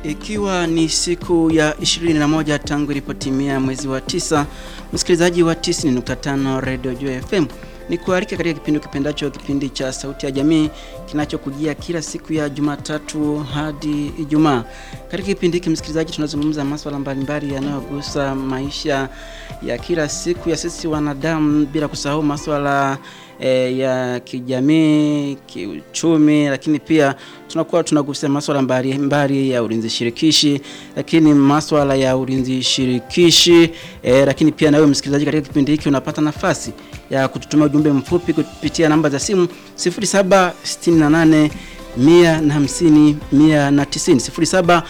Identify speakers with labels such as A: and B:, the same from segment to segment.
A: Ikiwa ni siku ya 21 tangu ilipotimia mwezi wa tisa, msikilizaji wa 90.5 Radio Joy FM ni kualika katika kipindi kipendacho, kipindi cha Sauti ya Jamii kinachokujia kila siku ya Jumatatu hadi Ijumaa. Katika kipindi hiki msikilizaji, tunazungumza masuala mbalimbali yanayogusa maisha ya kila siku ya sisi wanadamu, bila kusahau masuala e, ya kijamii, kiuchumi, lakini pia tunakuwa tunagusia masuala mbalimbali ya ulinzi shirikishi, lakini masuala ya ulinzi shirikishi e, lakini pia nawe msikilizaji, katika kipindi hiki unapata nafasi ya kututumia ujumbe mfupi kupitia namba za simu 0768 150 190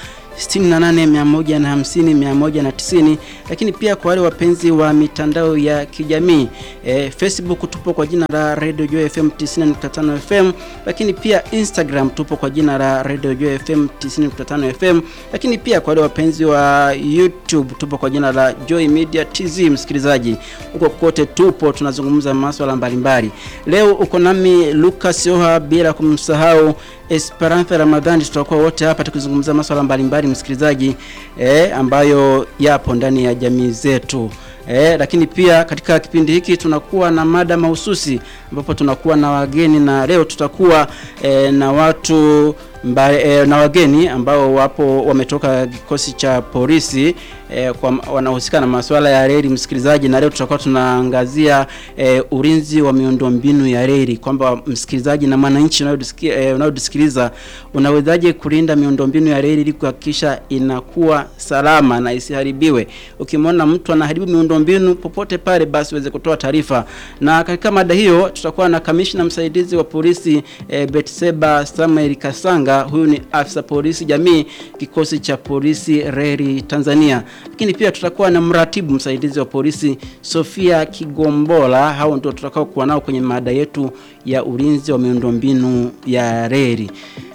A: 0768150190 lakini pia kwa wale wapenzi wa mitandao ya kijamii e, Facebook tupo kwa jina la Radio Joy FM 90.5 FM, lakini pia Instagram tupo kwa jina la Radio Joy FM 90.5 FM, lakini pia kwa wale wapenzi wa YouTube tupo kwa jina la Joy Media TZ. Msikilizaji, huko kote tupo tunazungumza masuala mbalimbali. Leo uko nami Lucas Oha, bila kumsahau Esperanza Ramadhani, tutakuwa wote hapa tukizungumza masuala mbalimbali msikilizaji, eh, ambayo yapo ndani ya jamii zetu. Eh, lakini pia katika kipindi hiki tunakuwa na mada mahususi ambapo tunakuwa na wageni na leo tutakuwa eh, na watu mba, eh, na wageni ambao wapo wametoka kikosi cha polisi eh, kwa wanahusika na masuala ya reli msikilizaji, na leo tutakuwa tunaangazia eh, ulinzi wa miundombinu ya reli, kwamba msikilizaji na mwananchi unayotusikiliza eh, unawezaje kulinda miundombinu ya reli ili kuhakikisha inakuwa salama na isiharibiwe. Ukimwona mtu anaharibu miundombinu popote pale, basi uweze kutoa taarifa. Na katika mada hiyo tutakuwa na kamishna msaidizi wa polisi eh, Betseba Samuel Kasanga, huyu ni afisa polisi jamii kikosi cha polisi reli Tanzania lakini pia tutakuwa na mratibu msaidizi wa polisi Sofia Kigombola. Hao ndio tutakao kuwa nao kwenye mada yetu ya ulinzi wa miundombinu ya reli.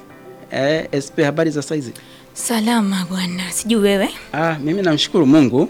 A: Eh, SP, habari za saizi?
B: Salama bwana, sijui wewe.
A: Ah, mimi namshukuru Mungu.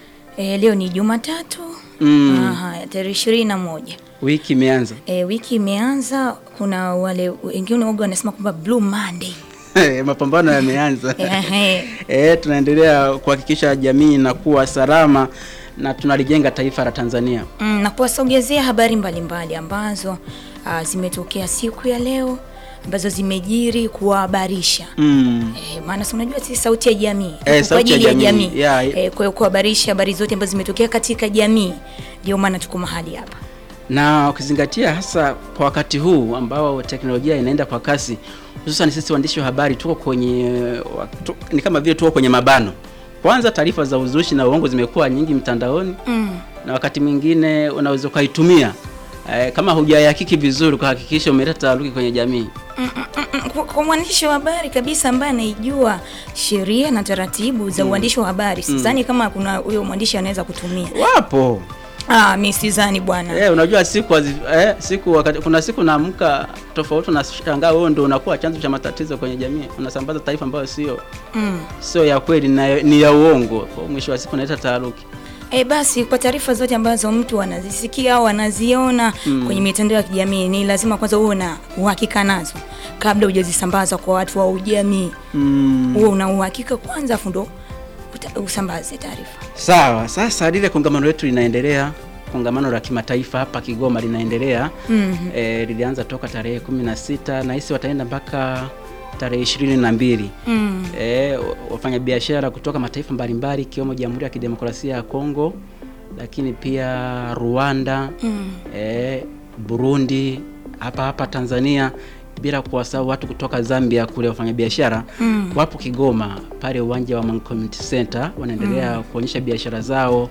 B: E, leo ni Jumatatu
A: Mm,
B: Aha, tarehe ishirini na moja.
A: wiki imeanza.
B: E, wiki imeanza. Kuna wale wengine waga wanasema kwamba Blue Monday.
A: Mapambano yameanza.
B: Ehe.
A: Eh, tunaendelea kuhakikisha jamii inakuwa salama na tunalijenga taifa la Tanzania.
B: Mm, na kuwasogezea habari mbalimbali ambazo ah, zimetokea siku ya leo ambazo zimejiri kuwahabarisha
A: Mm.
B: Eh, maana si unajua sisi sauti ya jamii
A: Eh,
B: Tuko kwa
A: sauti ya
B: ajili ya
A: jamii.
B: jamii
A: Yeah.
B: Eh, kwa hiyo kuhabarisha habari zote ambazo zimetokea katika jamii, ndio maana tuko mahali hapa.
A: na ukizingatia hasa kwa wakati huu ambao teknolojia inaenda kwa kasi, hususan sisi waandishi wa habari tuko kwenye wa- tu, ni kama vile tuko kwenye mabano. Kwanza, taarifa za uzushi na uongo zimekuwa nyingi mtandaoni,
B: Mm.
A: na wakati mwingine unaweza ukaitumia eh, kama hujayahakiki vizuri kuhakikisha umeleta taharuki kwenye jamii.
B: Mm, mm, mm, kwa- kwa mwandishi wa habari kabisa ambaye anaijua sheria na taratibu za uandishi wa habari, sidhani kama kuna huyo mwandishi anaweza kutumia.
A: Wapo
B: Ah, mi sidhani bwana.
A: eh, unajua siku hazi, eh, siku wakati, kuna siku naamka tofauti, unashangaa wewe ndio unakuwa chanzo cha matatizo kwenye jamii, unasambaza taarifa ambayo sio
B: Mm.
A: sio ya kweli na ni ya uongo. Kwa mwisho wa siku inaleta taharuki.
B: E, basi kwa taarifa zote ambazo mtu anazisikia au anaziona kwenye mitandao ya kijamii ni lazima kwanza uwe na uhakika nazo kabla hujazisambaza kwa watu wa ujamii.
A: Mm.
B: Uwe una uhakika kwanza, afu ndo uta- usambaze taarifa.
A: Sawa, sasa lile kongamano letu linaendelea, kongamano la kimataifa hapa Kigoma linaendelea.
B: Mhm.
A: E, lilianza toka tarehe kumi na sita na hisi wataenda mpaka tarehe ishirini na mbili.
B: Mm.
A: E, wafanyabiashara kutoka mataifa mbalimbali ikiwemo Jamhuri ya Kidemokrasia ya Kongo, lakini pia Rwanda,
B: Mm.
A: e, Burundi, hapa hapa Tanzania, bila kuwasahau watu kutoka Zambia kule wafanyabiashara
B: Mm.
A: wapo Kigoma pale uwanja wa Mang Community Center wanaendelea kuonyesha biashara zao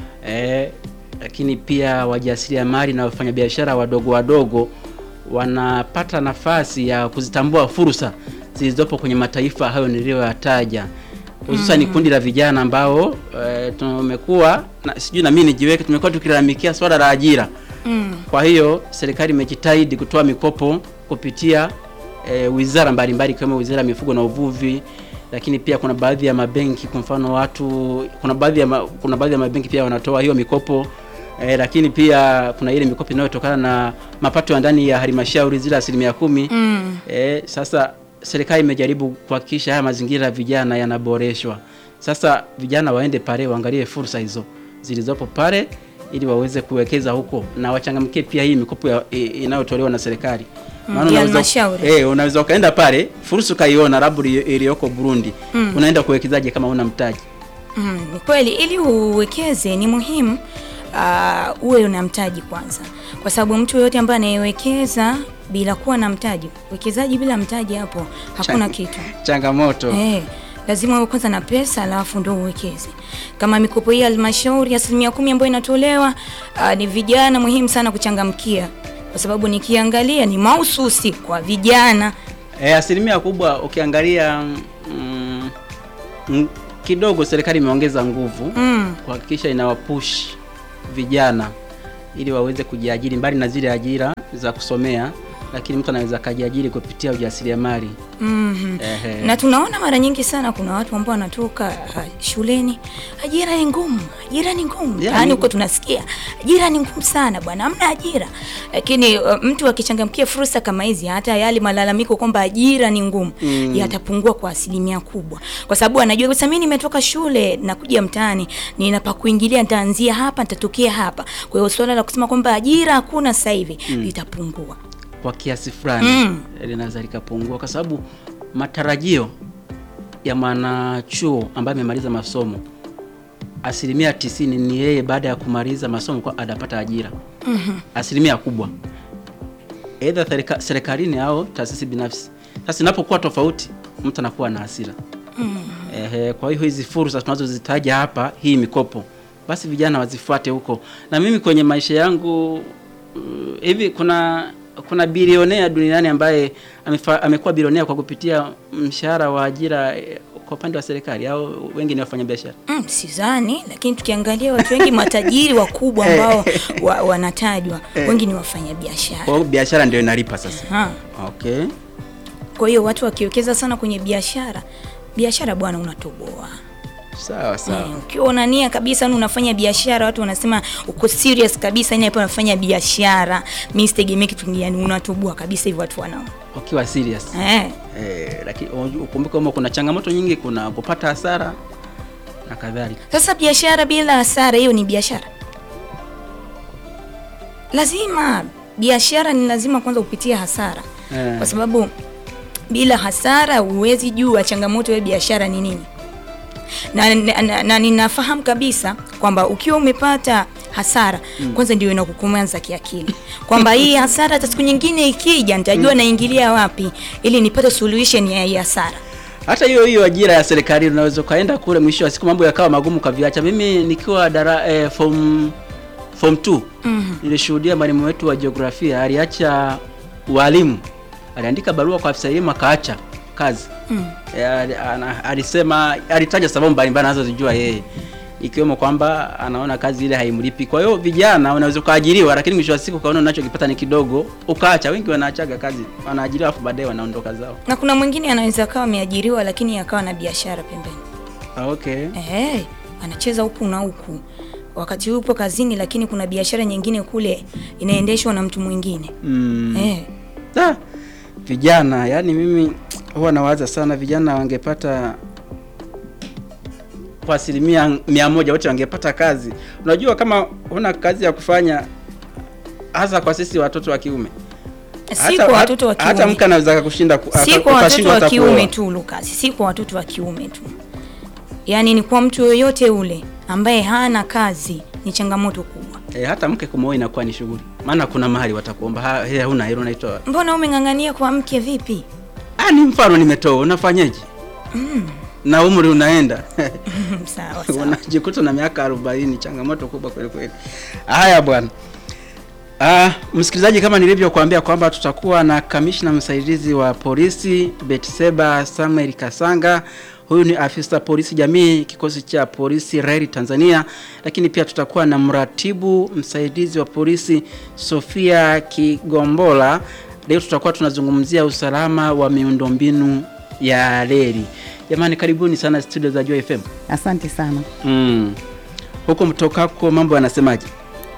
A: eh, lakini pia wajasiriamali na wafanyabiashara wadogo wadogo wanapata nafasi ya kuzitambua fursa zilizopo kwenye mataifa hayo niliyoyataja hususan ni kundi la vijana ambao eh, tumekuwa na, sijui na mimi nijiweke, tumekuwa tukilalamikia swala la ajira.
B: Mm.
A: Kwa hiyo serikali imejitahidi kutoa mikopo kupitia e, wizara mbalimbali ikiwemo wizara ya mifugo na uvuvi, lakini pia kuna baadhi ya mabenki, kwa mfano watu, kuna baadhi ya ma, kuna baadhi ya mabenki pia wanatoa hiyo mikopo e, lakini pia kuna ile mikopo inayotokana na mapato ya ndani ya halmashauri zile asilimia kumi.
B: Mm.
A: E, sasa serikali imejaribu kuhakikisha haya mazingira ya vijana yanaboreshwa. Sasa vijana waende pale waangalie fursa hizo zilizopo pale ili waweze kuwekeza huko na wachangamkie pia hii mikopo ya- i- inayotolewa na serikali.
B: Mm,
A: Maana
B: ya
A: unaweza-
B: halmashauri.
A: eh, unaweza ukaenda pale fursa ukaiona labda ili- iliyoko Burundi. Unaenda kuwekezaje kama una mtaji?
B: Mm, ni kweli ili uwekeze ni muhimu uh, uwe una mtaji kwanza, kwa sababu mtu yoyote ambaye anayewekeza bila kuwa na mtaji, uwekezaji bila mtaji, hapo hakuna
A: Chang-
B: kitu.
A: Changamoto.
B: Eh, lazima uwe kwanza na pesa alafu ndo uwekeze. Kama mikopo hii ya halmashauri asilimia kumi ambayo inatolewa uh, ni vijana muhimu sana kuchangamkia, kwa sababu nikiangalia ni mahususi kwa vijana.
A: E, asilimia kubwa ukiangalia mm, mm, kidogo serikali imeongeza nguvu
B: Mm.
A: kuhakikisha inawapush vijana ili waweze kujiajiri mbali na zile ajira za kusomea, lakini mtu anaweza akajiajiri kupitia ujasiriamali.
B: Mhm.
A: Ehe.
B: na tunaona mara nyingi sana kuna watu ambao wanatoka uh, shuleni, ajira ni ngumu, ajira ni ngumu
A: Yeah,
B: yaani
A: ni-
B: huko tunasikia ajira ni ngumu sana bwana, hamna ajira. Lakini uh, mtu akichangamkia fursa kama hizi, hata yale malalamiko kwamba ajira ni ngumu
A: Mm.
B: yatapungua kwa asilimia kubwa, kwa sababu anajua sasa, mimi nimetoka shule nakuja mtaani, nina pa kuingilia, nitaanzia hapa, nitatokea hapa. Kwa hiyo swala la kusema kwamba ajira hakuna sasa hivi litapungua.
A: Kwa kiasi fulani
B: Mm.
A: linaweza likapungua, kwa sababu matarajio ya mwanachuo ambaye amemaliza masomo asilimia tisini ni yeye baada ya kumaliza masomo kwa atapata ajira. Asilimia kubwa aidha serika- serikalini au taasisi binafsi. Sasa inapokuwa tofauti, mtu anakuwa na hasira. Ehe, kwa hiyo hizi fursa tunazozitaja hapa, hii mikopo, basi vijana wazifuate huko. Na mimi kwenye maisha yangu uh, hivi kuna kuna bilionea duniani ambaye amefa, amekuwa bilionea kwa kupitia mshahara wa ajira eh, kwa upande wa serikali au wengi ni wafanyabiashara?
B: Mm, sidhani, lakini tukiangalia watu wengi matajiri wakubwa ambao wa, wanatajwa wengi ni wafanyabiashara.
A: Kwa hiyo biashara ndio inalipa sasa.
B: Ha.
A: Okay.
B: Kwa hiyo watu wakiwekeza sana kwenye biashara, biashara bwana, unatoboa.
A: Sawa sawa.
B: Eh, Ukiwa una nia kabisa yani unafanya biashara, watu wanasema uko serious kabisa, yani hapo unafanya biashara, mimi sitegemee kitu kingine, yani unatoboa kabisa hivyo watu wanao.
A: Ukiwa serious.
B: Eh.
A: Eh, lakini unajua- ukumbuke kwamba kuna changamoto nyingi, kuna kupata hasara na kadhalika.
B: Sasa biashara bila hasara, hiyo ni biashara? Lazima biashara ni lazima kwanza upitie hasara
A: Eh.
B: kwa sababu bila hasara huwezi jua changamoto ya biashara ni nini. Na, na, na, na ninafahamu kabisa kwamba ukiwa umepata hasara kwanza ndio inakukumanza kiakili kwamba hii hasara hata siku nyingine ikija nitajua naingilia wapi ili nipate solution ya hii hasara.
A: Hata hiyo hiyo ajira ya serikali unaweza ukaenda kule, mwisho wa siku mambo yakawa magumu kaviacha. Mimi nikiwa dara eh, form form 2 nilishuhudia mwalimu wetu wa jiografia aliacha walimu, aliandika barua kwa afisa elimu akaacha kazi
B: Mm.
A: Eh, ali- ana- alisema, alitaja sababu mbalimbali anazozijua yeye ikiwemo kwamba anaona kazi ile haimlipi. Kwa hiyo vijana unaweza ukaajiriwa, lakini mwisho wa siku ukaona unachokipata ni kidogo, ukaacha. Wengi wanaachaga kazi, wanaajiriwa afu baadaye wanaondoka zao.
B: Na kuna mwingine anaweza akawa ameajiriwa lakini akawa na biashara pembeni.
A: Ah, Okay.
B: Eh, anacheza huku na huku wakati yupo kazini, lakini kuna biashara nyingine kule inaendeshwa na mtu mwingine
A: Mm.
B: eh.
A: Da, vijana yani mimi huwa nawaza sana vijana wangepata kwa asilimia mia moja wote wangepata kazi. Unajua kama huna kazi ya kufanya, hasa kwa sisi watoto wa kiume,
B: Si kwa watoto wa
A: hata
B: kiume,
A: mke anaweza kukushinda ku-
B: si
A: aka-
B: kwa watoto
A: ukashindwa
B: wa
A: hata
B: kiume
A: kuoa.
B: tu Lucas, si kwa watoto wa kiume tu, yaani ni kwa mtu yoyote ule ambaye hana kazi, ni changamoto kubwa.
A: E, hata mke kumwoa inakuwa ni shughuli, maana kuna mahali watakuomba "Ha, he, huna hilo unaitoa.
B: Mbona umeng'ang'ania kwa mke vipi?
A: Ah, ni mfano nimetoa, unafanyaje? na umri unaenda
B: sawa sawa.
A: unajikuta na miaka 40, changamoto kubwa kweli kweli. Haya bwana. Ah, msikilizaji, kama nilivyokuambia kwamba tutakuwa na kamishna msaidizi wa polisi Betseba Samuel Kasanga. Huyu ni afisa polisi jamii kikosi cha polisi reli Tanzania, lakini pia tutakuwa na mratibu msaidizi wa polisi Sofia Kigombola. Leo tutakuwa tunazungumzia usalama wa miundombinu ya reli. Jamani, karibuni sana studio za Joy FM.
C: Asante sana.
A: Mm. Huko mtokako mambo yanasemaje?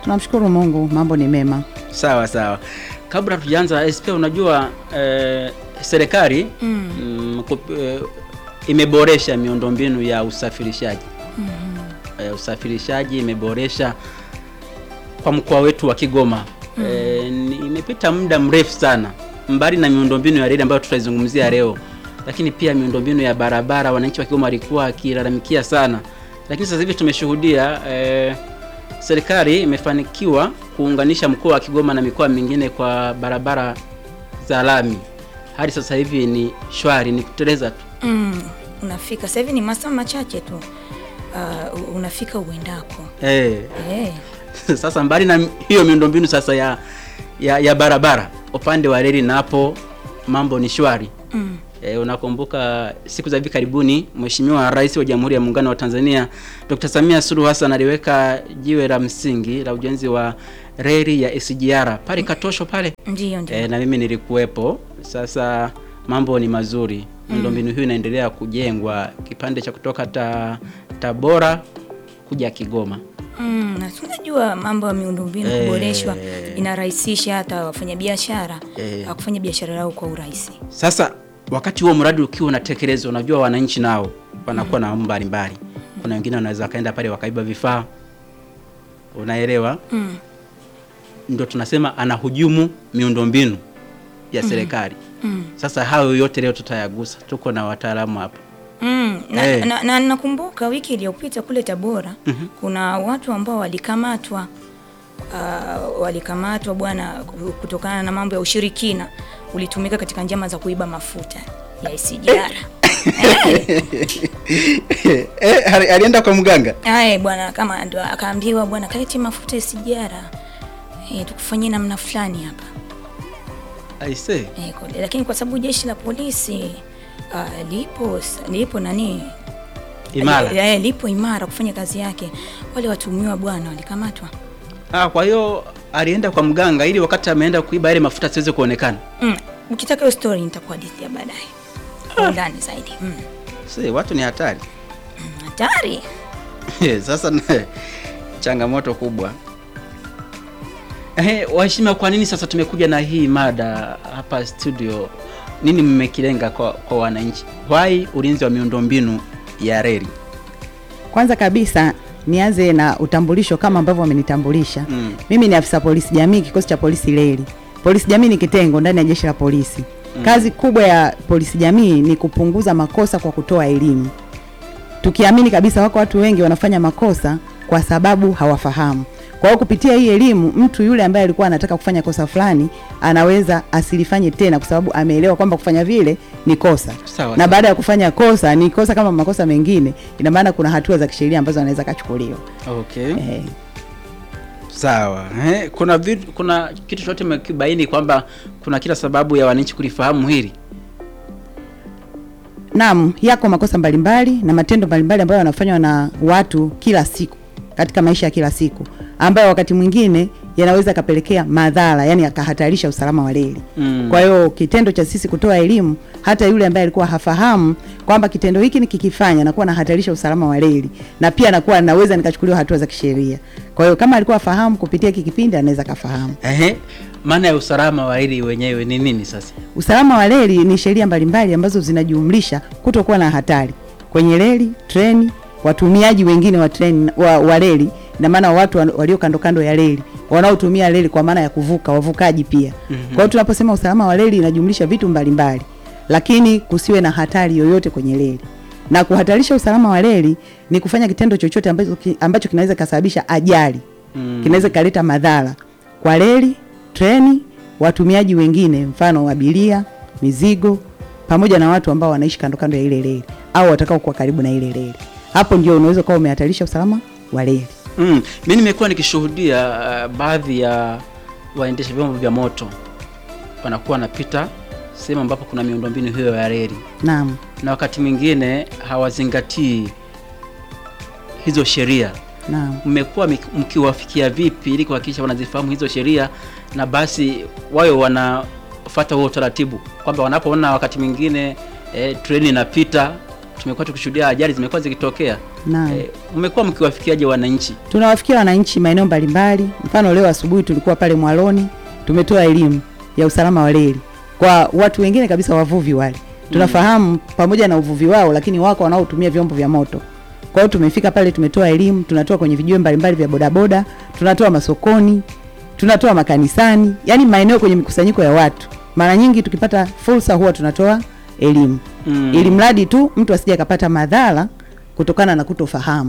C: Tunamshukuru Mungu, mambo ni mema.
A: Sawa sawa. Kabla tujaanza SP, unajua eh, serikali mm, kup- eh, imeboresha miundombinu ya usafirishaji eh, usafirishaji imeboresha kwa mkoa wetu wa Kigoma eh, ni- imepita muda mrefu sana, mbali na miundombinu ya reli ambayo tutaizungumzia leo, lakini pia miundombinu ya barabara wananchi wa Kigoma walikuwa wakilalamikia sana, lakini sasa hivi tumeshuhudia eh, serikali imefanikiwa kuunganisha mkoa wa Kigoma na mikoa mingine kwa barabara za lami. Hadi sasa hivi ni shwari, ni kuteleza tu.
B: Mm, unafika sasa hivi ni masaa machache tu uh, unafika uendako
A: Eh,
B: eh.
A: sasa mbali na hiyo miundombinu sasa ya, ya, ya barabara, upande wa reli napo mambo ni shwari.
B: Mm.
A: E, unakumbuka siku za hivi karibuni Mheshimiwa Rais wa Jamhuri ya Muungano wa Tanzania Dr. Samia Suluhu Hassan aliweka jiwe la msingi la ujenzi wa reli ya SGR pale Katosho pale.
B: Ndio ndio.
A: E, na mimi nilikuwepo. Sasa mambo ni mazuri, miundombinu hiyo inaendelea kujengwa, kipande cha kutoka ta, Tabora kuja Kigoma.
B: Mm, na si unajua mambo ya miundombinu
A: Eh.
B: kuboreshwa inarahisisha hata wafanyabiashara
A: Eh.
B: uh, kufanya biashara yao kwa urahisi.
A: Sasa wakati huo mradi ukiwa unatekelezwa, unajua wananchi nao wanakuwa na mambo mbalimbali. Kuna wengine wanaweza wakaenda pale wakaiba vifaa, unaelewa?
B: Mm.
A: Ndio tunasema anahujumu miundombinu ya serikali.
B: Mm.
A: Sasa hayo yote leo tutayagusa, tuko na wataalamu hapa.
B: Mm, na,
A: Eh.
B: na, na nakumbuka wiki iliyopita kule Tabora kuna watu ambao walikamatwa uh, walikamatwa bwana kutokana na mambo ya ushirikina ulitumika katika njama za kuiba mafuta ya SGR.
A: Eh, alienda kwa mganga.
B: Aye bwana, kama ndo akaambiwa bwana, kaleti mafuta SGR eh, tukufanyie namna fulani hapa
A: Aise.
B: eh, kule. Lakini kwa sababu jeshi la polisi uh, lipo lipo nani
A: Imara.
B: Eh, lipo imara kufanya kazi yake, wale watumiwa bwana walikamatwa.
A: Ah, kwa hiyo alienda kwa mganga ili wakati ameenda kuiba ile mafuta asiweze kuonekana.
B: Mm. Ukitaka hiyo story nitakuhadithia baadaye kwa undani zaidi. Mm.
A: Si, watu ni hatari.
B: Mm, Hatari.
A: Sasa na- changamoto kubwa. Eh, waheshimiwa, kwa nini sasa tumekuja na hii mada hapa studio? Nini mmekilenga kwa, kwa wananchi? Why ulinzi wa miundombinu ya reli?
C: Kwanza kabisa nianze na utambulisho kama ambavyo wamenitambulisha.
A: Mm.
C: Mimi ni afisa polisi jamii kikosi cha polisi reli. Polisi jamii ni kitengo ndani ya jeshi la polisi. Kazi kubwa ya polisi jamii ni kupunguza makosa kwa kutoa elimu, tukiamini kabisa wako watu wengi wanafanya makosa kwa sababu hawafahamu. Kwa hiyo kupitia hii elimu, mtu yule ambaye alikuwa anataka kufanya kosa fulani anaweza asilifanye tena, kwa sababu ameelewa kwamba kufanya vile ni kosa
A: Sawa,
C: na
A: sawa.
C: baada ya kufanya kosa ni kosa kama makosa mengine, ina maana kuna hatua za kisheria ambazo anaweza kachukuliwa.
A: Okay.
C: Eh,
A: Sawa. Eh, kuna vitu, kuna kitu chote mmekibaini kwamba kuna kila sababu ya wananchi kulifahamu hili.
C: Naam, yako makosa mbalimbali na matendo mbalimbali ambayo yanafanywa na watu kila siku katika maisha ya kila siku ambayo wakati mwingine yanaweza kapelekea madhara, yani yakahatarisha usalama wa reli.
A: Mm.
C: Kwa hiyo kitendo cha sisi kutoa elimu, hata yule ambaye alikuwa hafahamu kwamba kitendo hiki nikikifanya nakuwa nahatarisha usalama wa reli, na pia nakuwa naweza nikachukuliwa hatua za kisheria. Kwa hiyo kama alikuwa afahamu kupitia hiki kipindi, anaweza kafahamu.
A: Ehe. Maana ya usalama wa reli wenyewe ni nini sasa?
C: Usalama wa reli ni sheria mbalimbali ambazo zinajumlisha kutokuwa na hatari kwenye reli, treni, watumiaji wengine wa treni wa, wa reli, na maana watu wa- walio kando kando ya reli wanaotumia reli kwa maana ya kuvuka, wavukaji pia. Kwa hiyo tunaposema usalama wa reli inajumlisha vitu mbalimbali, lakini kusiwe na hatari yoyote kwenye reli. Na kuhatarisha usalama wa reli ni kufanya kitendo chochote ambacho, ki- ambacho kinaweza kasababisha ajali
A: Mm.
C: kinaweza kaleta madhara kwa reli, treni, watumiaji wengine, mfano abiria, mizigo, pamoja na watu ambao wanaishi kando kando ya ile reli au watakao kuwa karibu na ile reli. Hapo ndio unaweza kuwa umehatarisha usalama wa reli.
A: Mm. Mimi nimekuwa nikishuhudia uh, baadhi ya waendesha vyombo vya moto wanakuwa wanapita sehemu ambapo kuna miundombinu hiyo ya reli,
C: Naam,
A: na wakati mwingine hawazingatii hizo sheria.
C: naam.
A: Mmekuwa mik- mkiwafikia vipi ili kuhakikisha wanazifahamu hizo sheria na basi wawe wanafuata huo utaratibu, kwamba wanapoona wakati mwingine eh, treni inapita, tumekuwa tukishuhudia ajali zimekuwa zikitokea.
C: Naam.
A: Eh, mmekuwa mkiwafikiaje wananchi?
C: Tunawafikia wananchi maeneo mbalimbali. Mfano leo asubuhi tulikuwa pale Mwaloni, tumetoa elimu ya usalama wa reli kwa watu wengine kabisa, wavuvi wale tunafahamu pamoja na uvuvi wao, lakini wako wanaotumia vyombo vya moto. Kwa hiyo tumefika pale, tumetoa elimu, tunatoa kwenye vijiwe mbalimbali vya bodaboda, tunatoa masokoni, tunatoa makanisani, yani maeneo kwenye mikusanyiko ya watu. Mara nyingi tukipata fursa huwa tunatoa elimu
A: Mm.
C: ili mradi tu mtu asije akapata madhara kutokana na kutofahamu.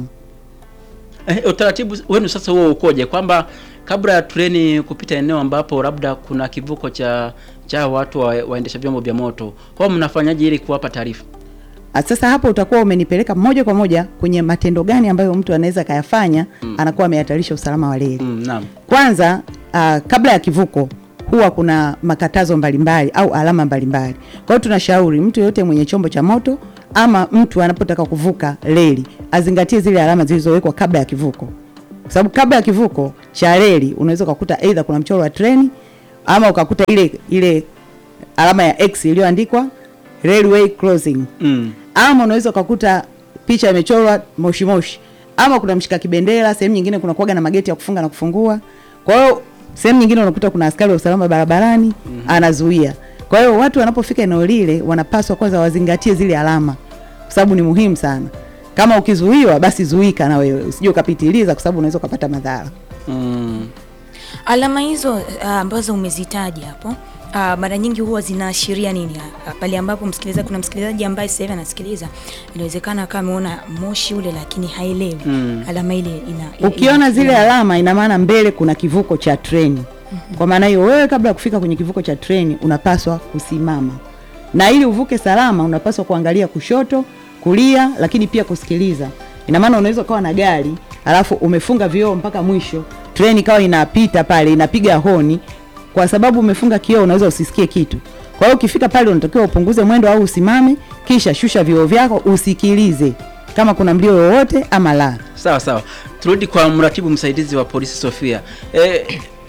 A: Eh, utaratibu wenu sasa huo ukoje, kwamba kabla ya treni kupita eneo ambapo labda kuna kivuko cha cha watu wa, waendesha vyombo vya moto, kwa mnafanyaje ili kuwapa taarifa?
C: Ah, Sasa hapo utakuwa umenipeleka moja kwa moja kwenye matendo gani ambayo mtu anaweza kayafanya anakuwa amehatarisha usalama wa reli.
A: Mm, naam.
C: Kwanza uh, kabla ya kivuko huwa kuna makatazo mbalimbali au alama mbalimbali. Kwa hiyo tunashauri mtu yeyote mwenye chombo cha moto ama mtu anapotaka kuvuka reli azingatie zile alama zilizowekwa kabla ya kivuko, kwa sababu kabla ya kivuko cha reli unaweza ukakuta aidha kuna mchoro wa treni ama ukakuta ile ile alama ya X iliyoandikwa railway crossing
A: Mm.
C: ama unaweza ukakuta picha imechorwa moshi moshi, ama kuna mshika kibendera. Sehemu nyingine kuna kuwaga na mageti ya kufunga na kufungua. Kwa hiyo sehemu nyingine unakuta kuna askari wa usalama barabarani anazuia. Kwa hiyo watu wanapofika eneo lile wanapaswa kwanza wazingatie zile alama, kwa sababu ni muhimu sana. Kama ukizuiwa, basi zuika na wewe, usije ukapitiliza, kwa sababu unaweza ukapata madhara.
A: Mm.
B: Alama hizo ah, ambazo umezitaja hapo ah, mara nyingi huwa zinaashiria nini? Ah, pale ambapo msikilizaji, kuna msikilizaji ambaye sasa hivi anasikiliza, inawezekana akawa ameona moshi ule lakini haelewi
A: Mm.
B: alama ile ina
C: Ukiona
B: ina-
C: zile alama, ina maana mbele kuna kivuko cha treni. Kwa maana hiyo, wewe kabla ya kufika kwenye kivuko cha treni unapaswa kusimama, na ili uvuke salama unapaswa kuangalia kushoto, kulia, lakini pia kusikiliza. Ina maana unaweza ukawa na gari alafu umefunga vioo mpaka mwisho, treni ikawa inapita pale inapiga honi, kwa sababu umefunga kioo unaweza usisikie kitu. Kwa hiyo ukifika pale unatakiwa upunguze mwendo au usimame, kisha shusha vioo vyako, usikilize kama kuna mlio wowote ama la.
A: Sawa sawa, turudi kwa mratibu msaidizi wa polisi Sofia. Eh,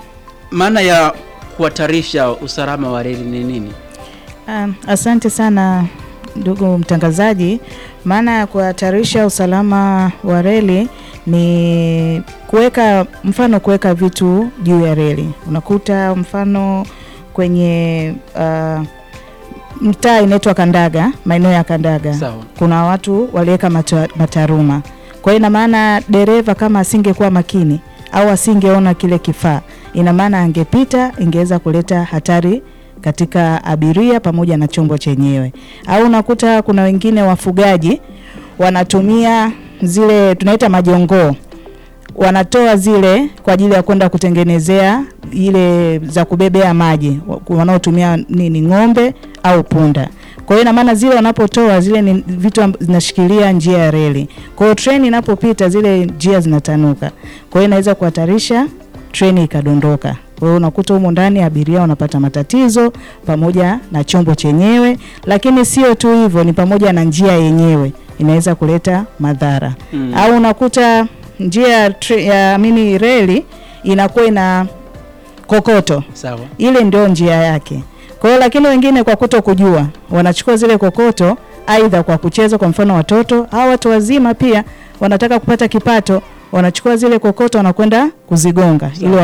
A: maana ya kuhatarisha usalama wa reli ni nini?
D: Um, asante sana ndugu mtangazaji. Maana ya kuhatarisha usalama wa reli ni kuweka mfano, kuweka vitu juu ya reli. Unakuta mfano kwenye uh, mtaa inaitwa Kandaga, maeneo ya Kandaga
A: Sawa.
D: kuna watu waliweka mata, mataruma. Kwa hiyo ina maana dereva kama asingekuwa makini au asingeona kile kifaa, ina maana angepita, ingeweza kuleta hatari katika abiria pamoja na chombo chenyewe. Au unakuta kuna wengine wafugaji wanatumia zile tunaita majongoo wanatoa zile kwa ajili ya kwenda kutengenezea ile za kubebea maji wa- wanaotumia nini ng'ombe au punda. Kwa hiyo ina maana zile wanapotoa zile ni vitu amb- zinashikilia njia ya reli. Kwa hiyo treni inapopita zile njia zinatanuka. Kwa hiyo inaweza kuhatarisha treni ikadondoka. Kwa hiyo unakuta humo ndani abiria wanapata matatizo pamoja na chombo chenyewe, lakini sio tu hivyo, ni pamoja na njia yenyewe inaweza kuleta madhara
A: Mm.
D: au unakuta njia ya tre- ya mini reli inakuwa ina kokoto,
A: Sawa.
D: ile ndio njia yake. Kwa hiyo lakini wengine kwa kuto kujua wanachukua zile kokoto aidha kwa kucheza, kwa mfano watoto au watu wazima pia wanataka kupata kipato, wanachukua zile kokoto wanakwenda kuzigonga ili